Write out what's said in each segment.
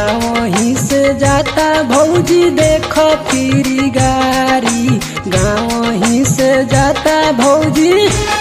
गाँव ही से जाता भौजी देख फिरी गाड़ी गाँव ही से जाता भौजी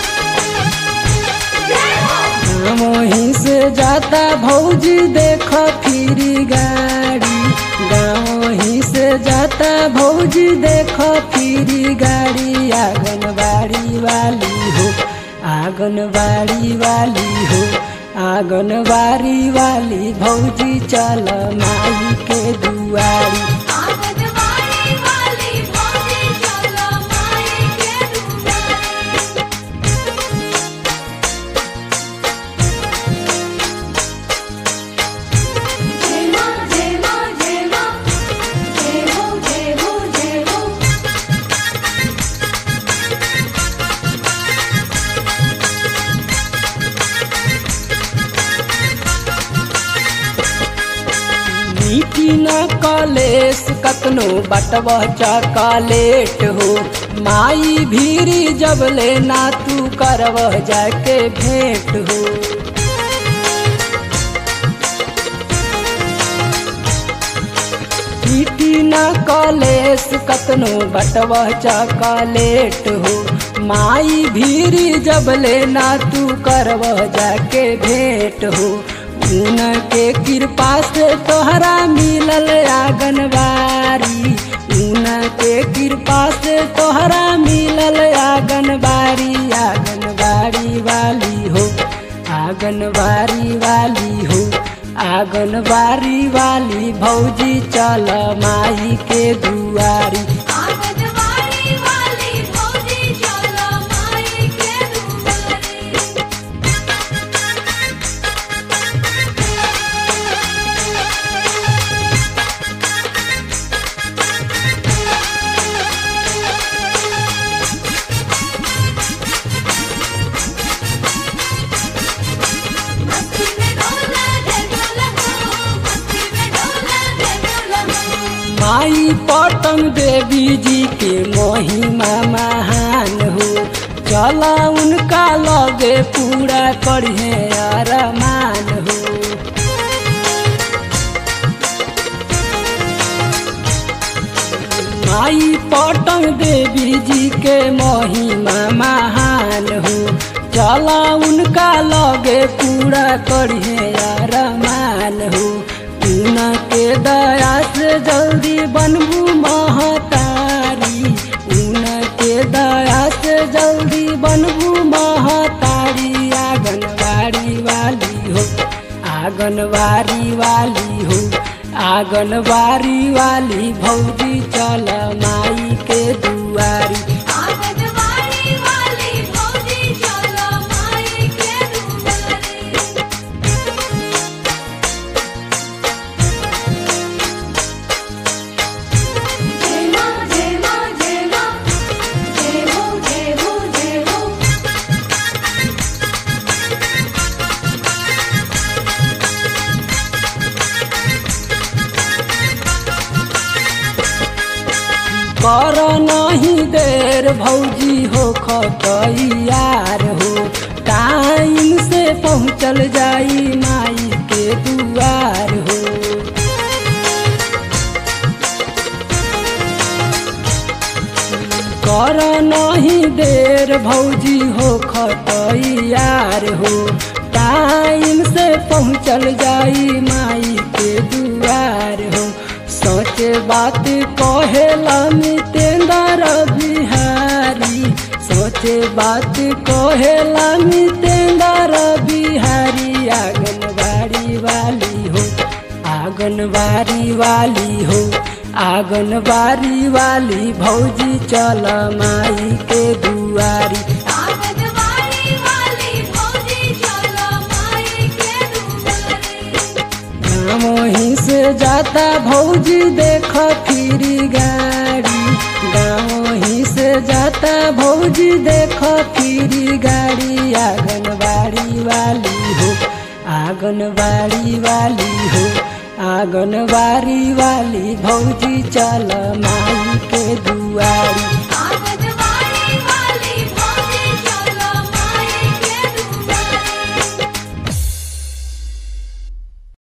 गाँव ही से जाता भौजी देख फिरी गाड़ी गाँव ही से जाता भौजी देख फिरी गाड़ी आंगनबाड़ी वाली हो आंगनबाड़ी वाली हो आंगनबाड़ी वाली भौजी चल माई के दुआरी आंगनबाड़ी वाली भौजी चलो माई के दुआरी जय मां जय मां जय मां जय हो जय हो जय हो मीठी न कलेस कतनो बटव चॉकलेट हो माई भीरी जब लेना तू करवह जाके भेंट हो मीठी न कलेस कतनो बटव चॉकलेट हो माई भीरी जब लेना तू करवह जाके भेंट हो उनके कृपा से तोहरा मिलल आंगनबाड़ी उनके कृपा से तोहरा मिलल आंगनबाड़ी आंगनबाड़ी वाली हो आंगनबाड़ी वाली हो आंगनबाड़ी वाली भौजी चल माई के दुआरी आंगनबाड़ी वाली भौजी चलो माई के दुआरी मस्ती में डोला जय डोला हो मस्ती में डोला जय डोला हो माई पटन देवी जी के महिमा महान हो चला उनका लगे पूरा करिए अरमान हो माई पटन देवी जी के महिमा महान हो चला उनका लगे पूरा करिए अरमान हो उनके दया से जल्दी बनबू महतारी उनके दया से जल्दी बनबू महतारी आंगनबाड़ी वाली हो आंगनबाड़ी वाली हो आंगनबाड़ी वाली भौजी चल माई के दुआरी आंगनबाड़ी वाली भौजी चलो माई के दुआरी जय मां जय मां जय मां जय हो जय हो जय हो कर नहीं देर भौजी हो खतैयार हो टाइम से पहुँचल जाई माई के दुआर हो कर नहीं देर भौजी हो खतैयार हो टाइम से पहुँचल जाई माई के दुआर हो सोचे बात कहेला मितेंद्र बिहारी सोचे बात कहेला मितेंद्र बिहारी आंगनबाड़ी वाली हो आंगनबाड़ी वाली हो आंगनबाड़ी वाली भौजी चल माई के दुआरी आंगनबाड़ी वाली भौजी चलो माई के दुआरी गाँव ही से जाता भौजी देख फिरी गाड़ी गाँव ही से जाता भौजी देख फिरी गाड़ी आंगनबाड़ी वाली हो आंगनबाड़ी वाली हो आंगनबाड़ी वाली भौजी चल माई के दुआरी